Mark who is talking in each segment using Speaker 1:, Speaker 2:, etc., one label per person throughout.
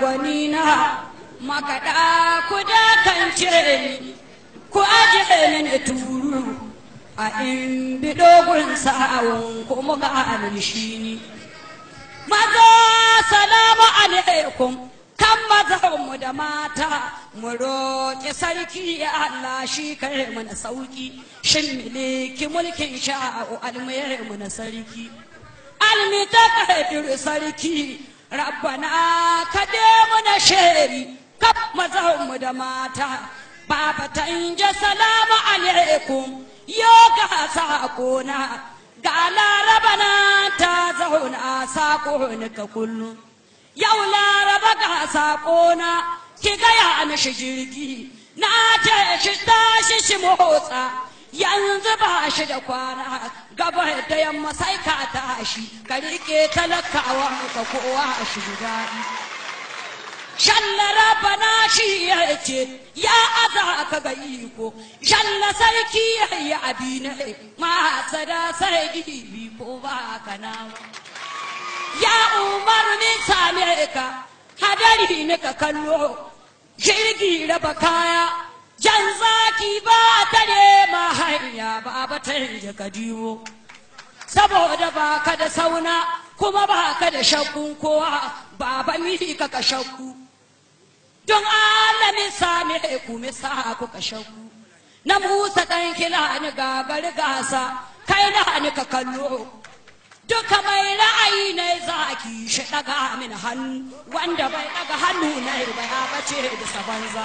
Speaker 1: gwani na makaɗa ku dakance ni ku aje mini turu a in bi dogon sa'awun ku muka shi ni maza salamu alaikum kan mazanmu da mata mu roƙi sarki ya Allah shi kare mana sauki shin miliki mulkin sha'a'u almayar mu na sarki almi ta kadir sarki rabbana ka mu na sheri kaf mazanmu da mata baba ta inja salamu alaikum yo ga sakona ga laraba na ta zauna sako ka kullum yau laraba ga sakona ki gaya mishi jirgi na ce shi tashi shi motsa yanzu ba shi da kwana gaba da yamma sai ka tashi ka rike talakawa ka kowa shi daɗi shallara bana shi ya ce ya aza ka ga iko shalla sarki ya yi abi ne ma sada sai gibi ko ba ka nawa ya umarni same ka hadari ne ka kallo jirgi raba kaya jan zaki ba tare ma hanya ba ba ta ka diwo saboda ba ka da sauna kuma ba ka da shakkun kowa ba ba mi ka ka shakku don alamin same ku mi sa ku ka shakku na musa dan kila ni gagar gasa kai na ni ka kallo duka mai ra'ayi ne zaki shi daga min hannu wanda bai daga hannu na bai bace da sabanza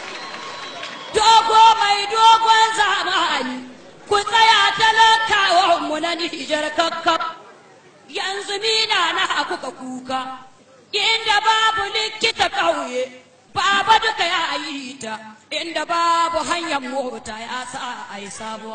Speaker 1: dogo mai dogon zamani ku tsaya talakawan mu na nijar kakkab yanzu mina na kuka kuka inda babu likita ƙauye baba duka ya yi ta inda babu hanyar mota ya sa a yi sabuwa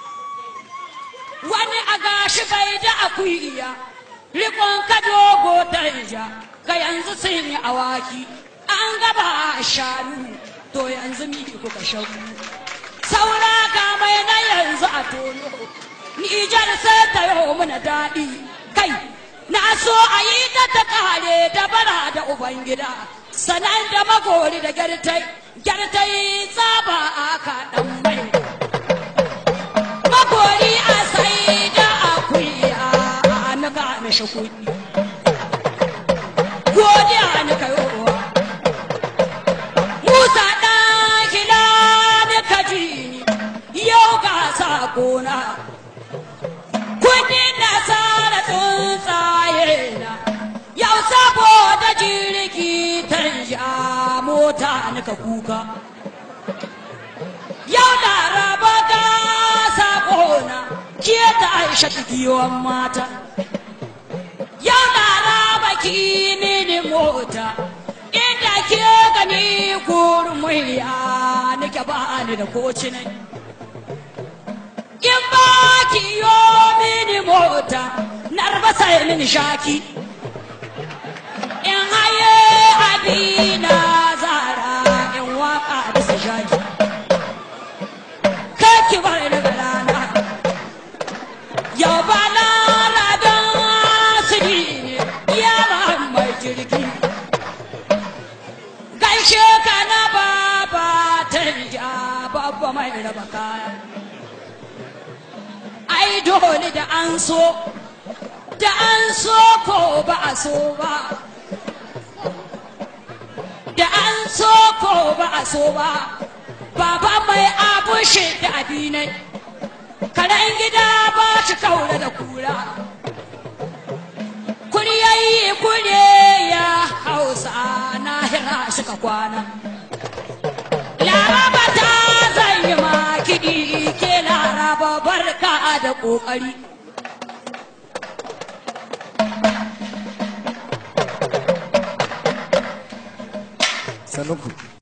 Speaker 1: wani a gashi bai da akuya rikon ka dogo danja ga yanzu sun yi awaki an gaba a shanu to yanzu mi kuka shagu saura ga mai na yanzu a tono nijar sai ta yi mana daɗi kai na so a yi ta ta kare da bara da ubangida sanan da magori da gyartai gyartai tsaba aka ɗan mai magori a sai da akuya a maka mishi kuɗi godiya ni kayowa musa ɗan kila ni kaji yau ga sakona kudi nasara tsuntsaye na yau saboda jirgi tanja mota nika kuka yau laraba ga sakona ke ta aisha giyon mata yau laraba ki mini mota inda ke gani gurmiya nike ba ni da kocinai in ba ki yo mini mota narbasa mini shaki in haye abina zara in waka bisa shaki kaki bar daga rana yau ba na rabin asiri ya mai jirgi gaishe ka na baba tanja babba mai raba kaya ai dole da an so da an so ko ba a so ba da an so ko ba a so ba baba mai abu shi da abinai karen gida ba shi kaura da kura kuryayi kure ya hausa na hira suka kwana laraba ta zan yi kiɗi ke laraba barka da ƙoƙari
Speaker 2: sanuku